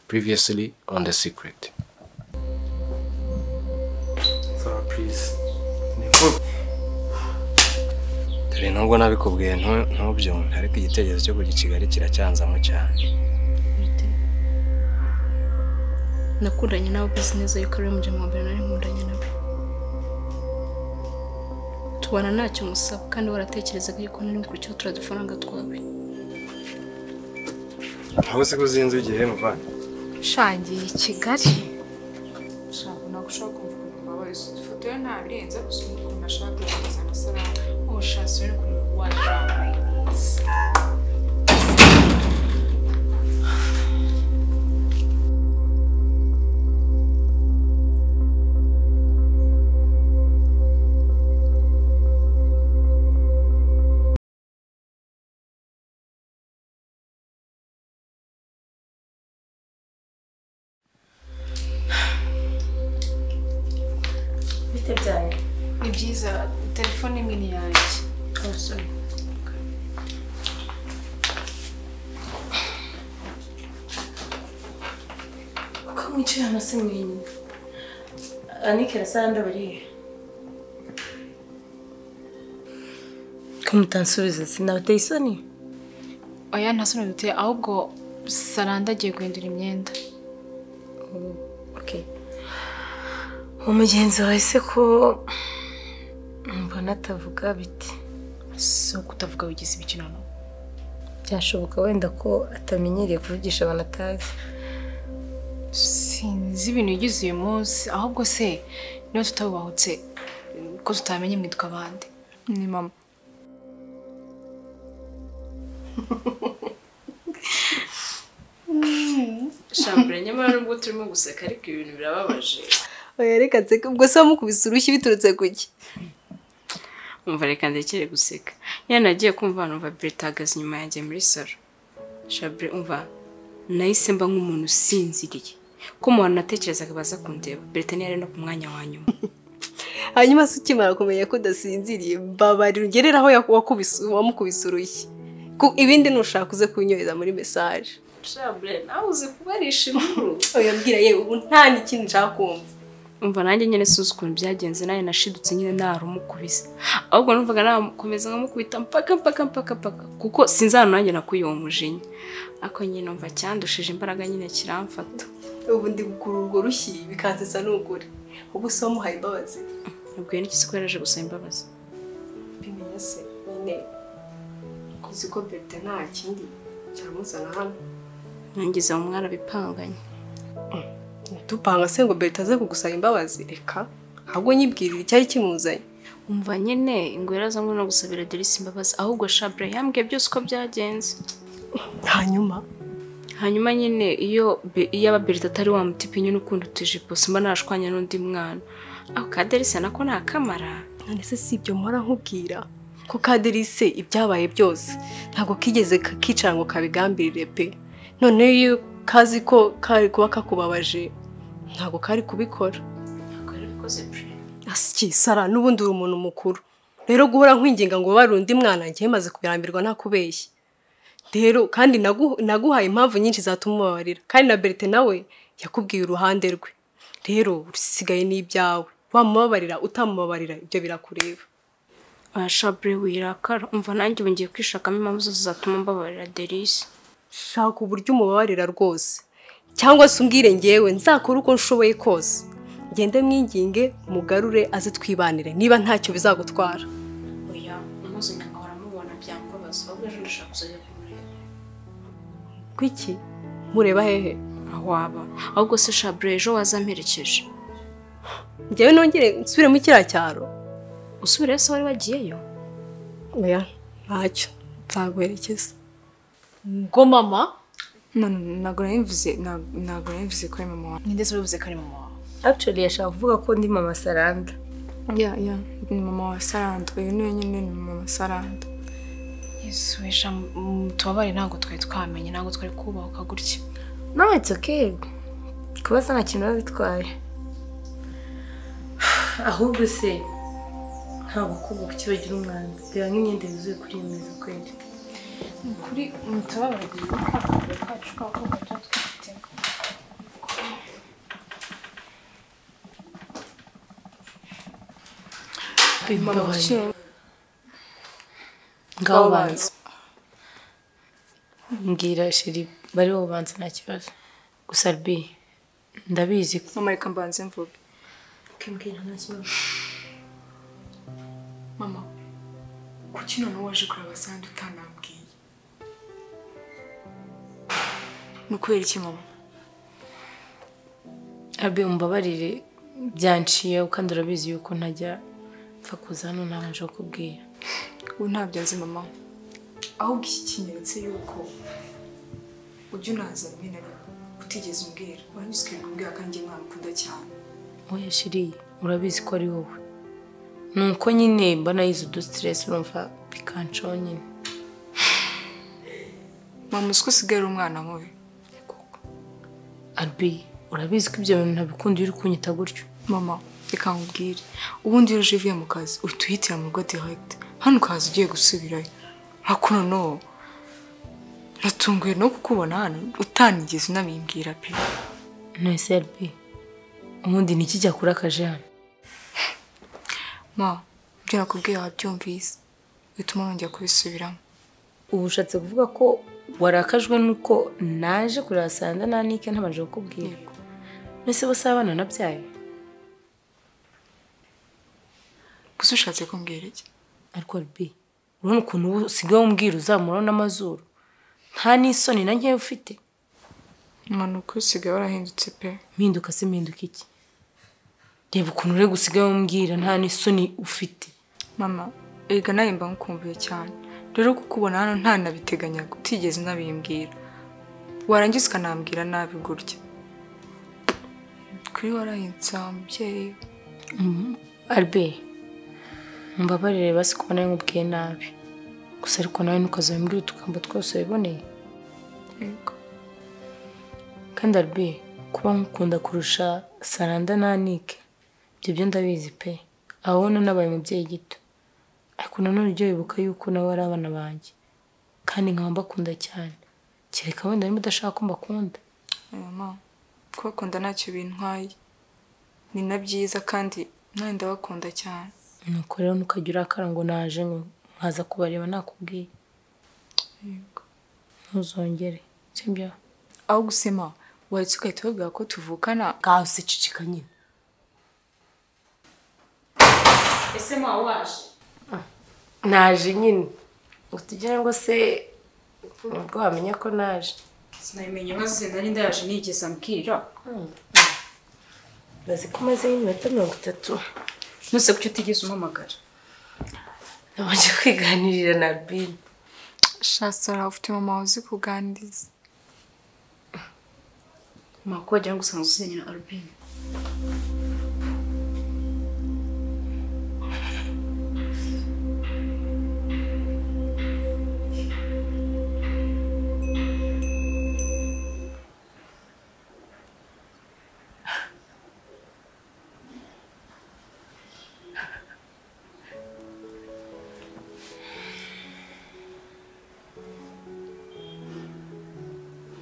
previously on The Secret. Saba purize dore nubwo nabikubwiye ntu- ntubyumve ariko igitekerezo cyo kugicigari kiracyanzamo cyane bite nakundanye nawe ubizi neza yuko ari we mujya mbere nari nkundanye nawe tubana ntacyo musaba kandi waratekerezaga yuko nari icyo turadufaranga twawe ntabwo usiga uzinze igihe muvana ushangiye i kigali Shaka nagushaka kumva ukuntu wabaye ifoto ye nta birenze gusa ukuntu ashaka kugaragaza amasaraba ubushatsi rero ukuntu washaka bite byawe ni byiza telefone imwe ni yanjye abasore ko mwicaye hano se mwenyine anike na sanda barihe ko mutansubiza sinabateye isoni oya nta soni duteye ahubwo saranda agiye guhindura imyenda Okay. umugenzi wawe se ko mbona atavuga biti si ukutavuga wigize ibikinano byashoboka wenda ko atamenyereye kuvugisha abantu atazi sinzi ibintu yigize uyu munsi ahubwo se niba tutabubahutse ko tutamenye mwitwa abandi ni mama shambure nyamara nubwo turimo guseka ariko ibintu birababaje oya reka nseke ubwo se wamukubise urushyi biturutse ku ki umva reka ndekere guseka iyo nagiye kumva hano umva Brett ahagaze inyuma yanjye muri salo shabure umva nahise mba nk'umuntu usinziriye ko mu bantu natekerezaga baza kundeba Brett ntiyari no ku mwanya wa nyuma hanyuma se ukimara kumenya ko udasinziriye mbabarira ugerere aho yaku- wakubise- wamukubise urushyi Ku- ibindi nushaka uze kunyohereza muri mesaje shabure nawe uzi kubarisha inkuru oya mbwira yewe ubu nta n'ikindi nshaka kumva umva nanjye nyine sinzi ukuntu byagenze nawe nashidutse nyine narumukubise ahubwo numvaga namukomeza nkamukubita mpaka mpaka mpaka mpaka kuko sinzi ahantu nanjye nakuye uwo mujinya ariko nyine numva cyandushije imbaraga nyine kiramfata ubu ndi gukura urwo rushyi bikansetsa n'ugure ubu se wamuhaye imbabazi nabwiye n'iki siko yaje gusaba imbabazi bimenya se nyine uzi ko Berita nta kindi cyamuzana hano nangiza mu mwarabipanganye tupanga se ngo berita aze kugusaba imbabazi reka ahubwo nyibwirira icyari kimuzanye umva nyine ingwera zamwe no gusabira Derisi imbabazi ahubwo Shabra yambwiye byose uko byagenze hanyuma hanyuma nyine iyo be- iyo ababerita atari wa mutipe nyine ukunda utujipo simba nashwanya n'undi mwana ako kaderisa nako ni akamara none se si ibyo mpora nkubwira ko kaderise ibyabaye byose ntabwo kigeze ka- kicara ngo kabigambirire pe none iyo kazi ko kari kuba kakubabaje ntabwo kari kubikora ashyisara n'ubundi uri umuntu mukuru rero guhora nkwinginga ngo ubabare undi mwana njye maze kubirambirwa ntakubeshye rero kandi nagu- naguhaye impamvu nyinshi zatuma ubabarira kandi na berite nawe yakubwiye uruhande rwe rero rusigaye ni ibyawe wamubabarira utamubabarira ibyo birakureba shabure wirakara umva nanjye ubu ngiye kwishakamo impamvu zose zatuma mbabarira derisi shaka uburyo umubabarira rwose cyangwa se umbwire ngewe nzakore uko nshoboye kose ngende mwinginge mugarure aze twibanire niba ntacyo bizagutwara oya umunsi nyanga waramubona byambabaza ahubwo ejo ndashaka kuzajya kumureba kwiki mureba hehe aho waba ahubwo se shabure ejo wazamperekeje njyewe nongere nsubire mu kiriya cyaro usubirayo se wari wagiyeyo oya ntacyo nzaguherekeza ngo mama ntabwo nabivuze ntabwo nabivuze ko ari mama wawe ninde se ubivuze ko ari mama wawe actually yashaka kuvuga ko ndi mama saranda ya ya ni mama wa saranda uyu ni wenyine ni mama wa saranda yesu wesha tubabare ntabwo twari twamenye ntabwo twari kubahuka gutya no it's okay kubaza nta kintu biba bitwaye ahubwo se ntabwo kubaka kibagira umwanda reba nk'imyenda yuzuye kuri iyo meza kweri ni ukuri mutubabare akazi kacu k'abakobwa tuba twifitemo mbabaye ngaho banza mbwira sheri bariho banza nta kibazo gusa rbi ndabizi ko mama reka mbanze mvuge ukibwira nta kibazo mama kuki noneho waje kureba sandi utanambwiye ni ukubera iki mama rbi umbabarire byanciye kandi urabizi yuko ntajya mpfa kuza hano ntabanje kukubwira ubu ntabyo nzi mama ahubwo iki kinyeretse yuko ujya unaza rimwe na rimwe utigeze umbwira uranyuze ukabikubwira kandi njye mwamukunda cyane oya sheri urabizi ko ari wowe ni uko nyine mba nayize udusiteresi urumva bikanshaho nyine mama uzi ko usigaye ari umwana mubi rbi urabizi ko ibyo bintu ntabikunda iyo uri kunyita gutyo mama reka nkubwire ubundi iyo uje uvuye mu kazi uhita uhitira mu rugo direct hano ukaza ugiye gusubirayo ariko noneho ratunguye no kukubona hano utanigeze unabimbwira pe nonese rbi ubundi ni iki cyakurakaje hano ma ibyo nakubwiye wabyumvise bituma nongera kubisubiramo ubu ushatse kuvuga ko warakajwe nuko naje kurasanga nanike ntabanje kukubwira Yego. mbese bose abana nabyaye gusa ushatse kumbwira iki ariko rbi urabona ukuntu ubu usigaye umbwira uzamuraho n'amazuru nta n'isoni na nkeya ufite mama ni ukuri usigaye warahindutse pe mpinduka se mpinduka iki reba ukuntu uri gusigaye umbwira nta n'isoni ufite mama erega nawe mba nkumbuye cyane rero kukubona hano ntanabiteganyaga utigeze unabimbwira warangiza ukanambwira nabi gutya kuri warahindutse wa mubyeyi arbe mbabarire basi kuba nawe nkubwiye nabi gusa ariko nawe ntukazajya muri utugambo twose wiboneye yego kandi arbe kuba nkukunda kurusha saranda na nike ibyo byo ndabizi pe aho no nabaye umubyeyi gito ariko nanone ujya wibuka yuko nawe ari abana banjye kandi nkaba mbakunda cyane kereka wenda niba udashaka ko mbakunda mama kubakunda ntacyo bintwaye ni na byiza kandi nawe ndabakunda cyane nuko rero ntukajya urakara ngo naje ngo nkaza kubareba nakubwiye ntuzongere sibyo aho gusema waretse ugahita ubabwira ko tuvukana ngaho usicicika nyine ese ma waje naje nyine utugira ngo se ubwo wamenya ko naje sinabimenye maze senda n'inda yaje nigeze ambwira bazi ko umazeho iminota mirongo itatu ntuse kuki utigeze umpamagara nabanje kwiganirira na albin shasara ufite mama uzi kuganiriza ma ko wagira ngo usanga usinyanye na arubine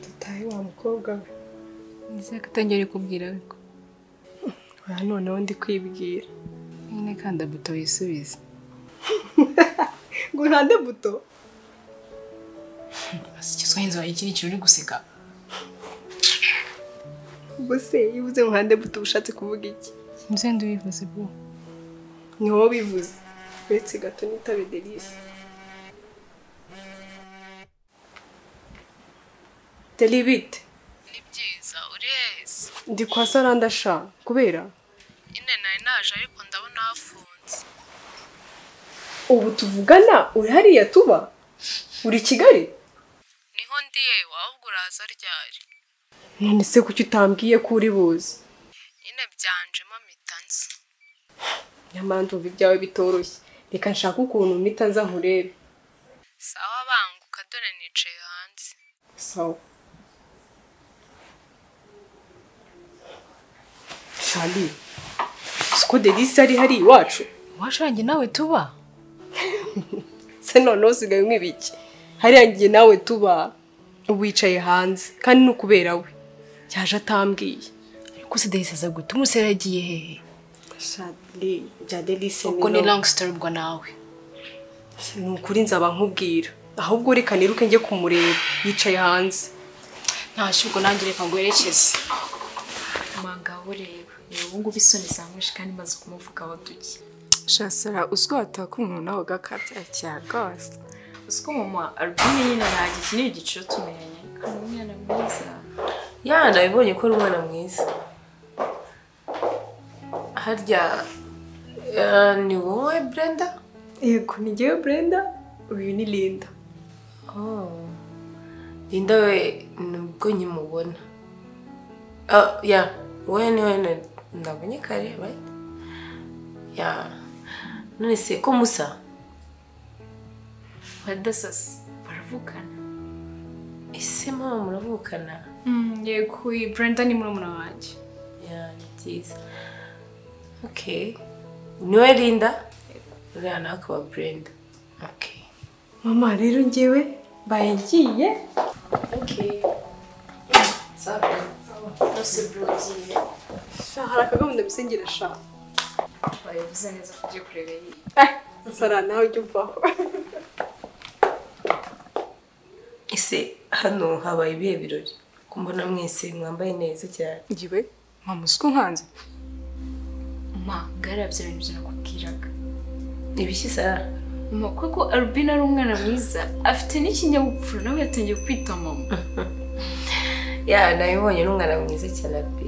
dutahe wa mukobwa we nizere ko atangere kubwira ariko oya noneho ndi kwibwira nyine kandi abuto wisubize ngo urande buto ikizwa yinzu wawe ikiri uri guseka ubwo se iyo uvuze ngo urande buto uba ushatse kuvuga iki nze ndubivuze bwo ni wowe bivuze uretse gato n'itabe delisi deli bite ni byiza uriheze ndi kwa saranda sha kubera nyine nari naje ariko ndabona hafunze ubu tuvugana uri hariya tuba uri i kigali niho ndi yewe ahubwo uraza ryari none se kuki utambwiye ko uri buzi nyine byanjemo mitanzi nyamara ndumva ibyawe bitoroshye reka nshake ukuntu mpita nza nkurebe sawa banguka dore nicaye hanze sawa shali siko delisi ari hariya iwacu washange nawe tuba se noneho usigaye unywa iki hariya ngiye nawe tuba wicaye hanze kandi ni ukubera we yaje atambwiye ariko se dahise aza gutuma usera yagiye hehe ubwo ni langi sitori ubwo nawe ni ukuri nzaba nkubwira ahubwo reka niruke njye kumureba yicaye hanze ntashye ubwo nanjye reka nguherekeze amanga ureba reba ubu ngubu isoni zamwishe kandi maze kumuvuga duke shasara uzwi wataka umuntu nawe ugakabya cyane rwose uziko mama alubumu nyine ntabwo iki ni igiciro tumenye kandi umwana mwiza ya nabibonye ko ari umwana mwiza harya eh, ni wowe brenda yego ni njyewe brenda uyu ni linda Oh. Linda we nubwo nkimubona. Ah, ya, wowe ni wowe na- nabonye kare, right? Ya. None se ko musa? badasasi baravugana Ese mama muravukana? yego uyu brenda ni murumuna wanjye Ya, ni byiza. Okay. Ni wowe Linda? Uriya nawe akaba Brenda. Okay. mama rero njyewe baye ngiye hari akagahunda mbese ngira shaka babivuze neza ko ugiye kureba iyi sara nawe ujya uvaho Ese hano habaye ibihe birori? Kumbona mwese mwambaye neza cyane. ngiwe mama uzwi nkanze ma ngara bya bintu byo nakubwiraga Ibiki Sara? mama kuko arubina ari umwana mwiza afite n'ikinyabupfura nawe yatangiye kwita mama Ya, nabibonye ni umwana mwiza cyane pe.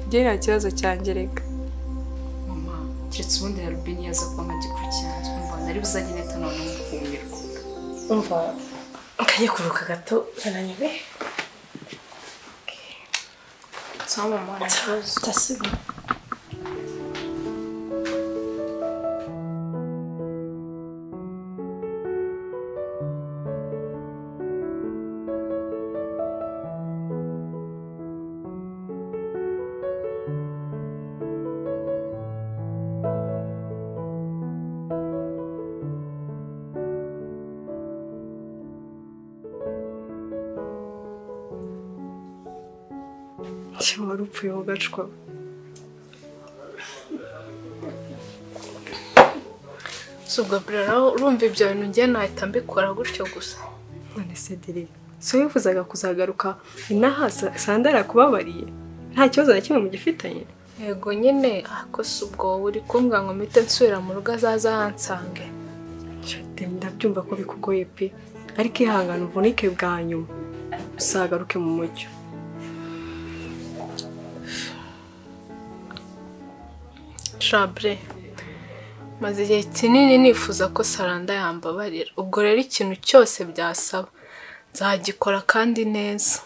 njye nta kibazo cyangereka mama keretse ubundi arubini yaza kuba amagikurikiranira umva nari buzajye nahita none mukumirwa umva kajya kuruka gato ananiwe nsaba mama nta kibazo ndasubira cyangwa wari upfuye mu gacwa si ubwo burera urumva ibyo bintu ngiye nahita mbikora gutyo gusa none se diri si wowe wifuzaga kuzagaruka inaha Sa- sandari akubabariye nta kibazo na kimwe mugifitanye yego nyine ako si ubwo wowe uri kumbwa ngo mpite nsubira mu rugo azaza hansange Shate, ndabyumva ko bikugoye pe ariko ihangane uvunike bwa nyuma uzagaruke mu mucyo shabure maze igihe kinini nifuza ko saranda yambabarira ubwo rero ikintu cyose byasaba nzagikora kandi neza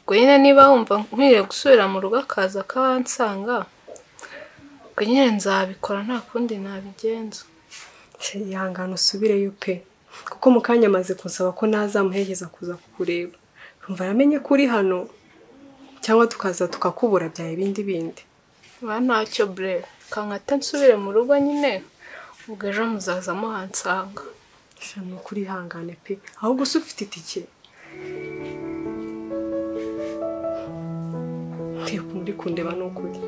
ubwo nyine niba wumva nkwiriye gusubira mu rugo akaza akansanga ubwo nyine nzabikora nta kundi nabigenza Se, ihangane usubireyo pe kuko mu kanya amaze kunsaba ko nazamuherekeza kuza kukureba rumva aramenye ko uri hano cyangwa tukaza tukakubura bya bindi bindi ba ntacyo bure kankata nsubire mu rugo nyine ubwo ejo muzaza muhansanga Se, ni ukuri ihangane pe ahubwo se ufite itike ntiyo muri kundeba ni ukuri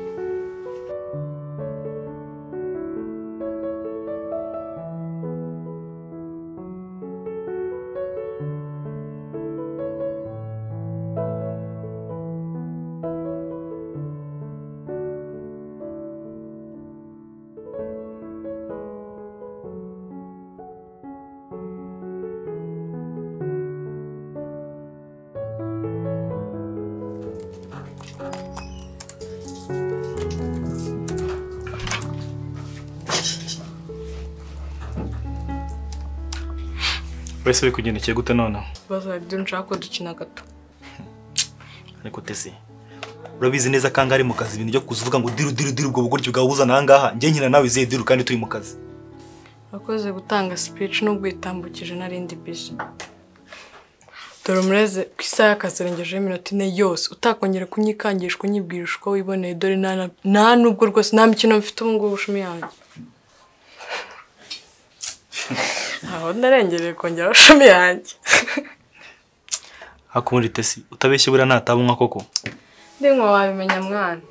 mbese biri kugendekeye gute noneho ibibazo byo nshaka ko dukina gato ariko tese urabizi neza ko ari mu kazi ibintu byo kuza uvuga ngo diru diru diru ubwo bugoryi bwawuzana ahangaha njye nkina nawe izeye diru kandi turi mu kazi wakoze gutanga speech nubwo yitambukije narindi bisi dore umureze ku isaha y'akazi yarengejeho iminota ine yose utakongera kunyikangisha unyibwirisha uko wiboneye dore nta na- nta nubwo rwose nta mikino mfite ubu ngubu bushumi yanjye ntaho narengereye kongera bushumi yanjye hakubundi tesi utabeshye buriya ntatabunwa koko ndimwe wabimenya mwana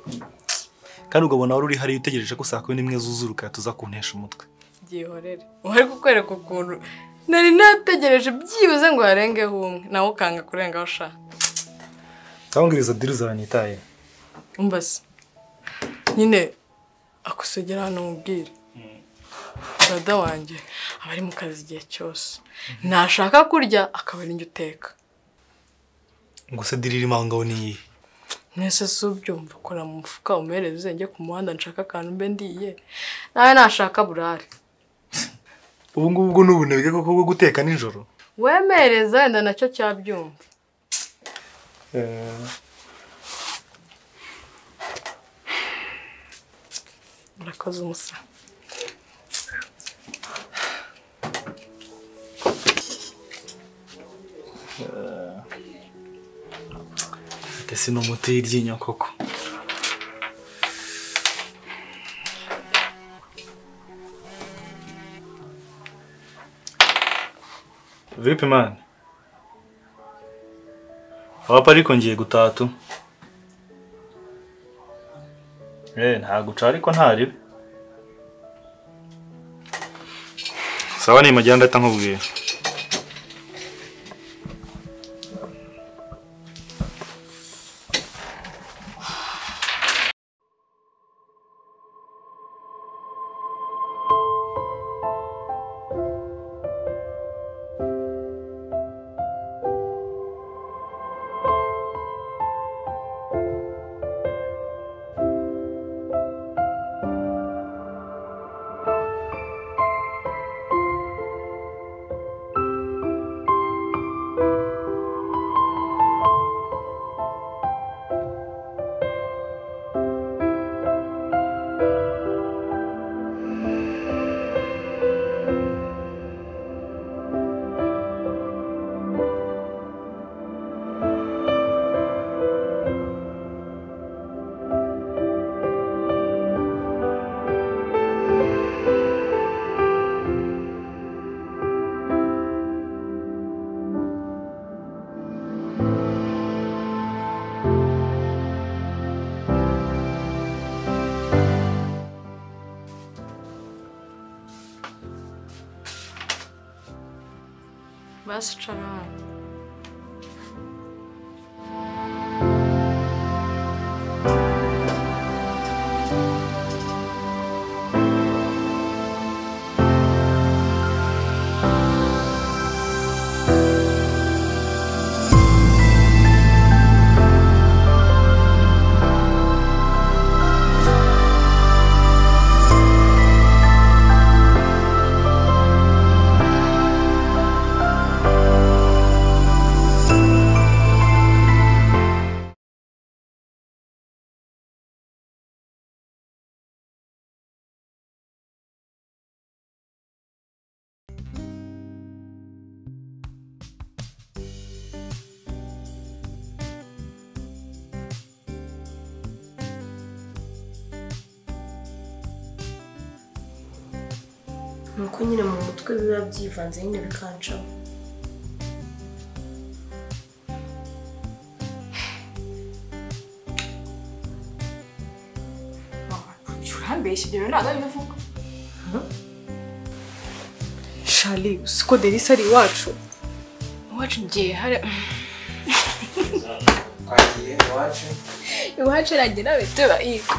kandi ugabona wari uri hariya utegereje ko saa kumi n'imwe zuzuruka tuza kuntesha umutwe gihorere wari kukwereka ukuntu nari nategereje byibuze ngo harengeho umwe nawe ukanga kurengaho ushaka cyangwa izo diri zanitaye umva se nyine akusogera hano mubwire dada wanjye aba ari mu kazi igihe cyose nashaka kurya akaba ari njye uteka ngo se diri irimo aho ngaho ni iyihe mwese si ubyumva kora mu mufuka umereze njye ku muhanda nshaka akantu mbe ndiye nawe nashaka burare ubu ngubu bwo n'ubunebwe koko bwo guteka nijoro wemereza wenda nacyo cyabyumva urakoze umusa Ese ni umuti w'iryinyo koko vipi mani wapa ariko ngiye gutaha tu Eh, ntabwo uca ariko ntaribe sawa nimajyana ndahita nkubwira basi ucara hano ni uko nyine mu mutwe biba byivanze nyine bikancaho urambeshya ibyo bintu ntabwo ari bivuga shari uzi ko derisa ari iwacu iwacu ngiye hari iwacu iragira beteba yiko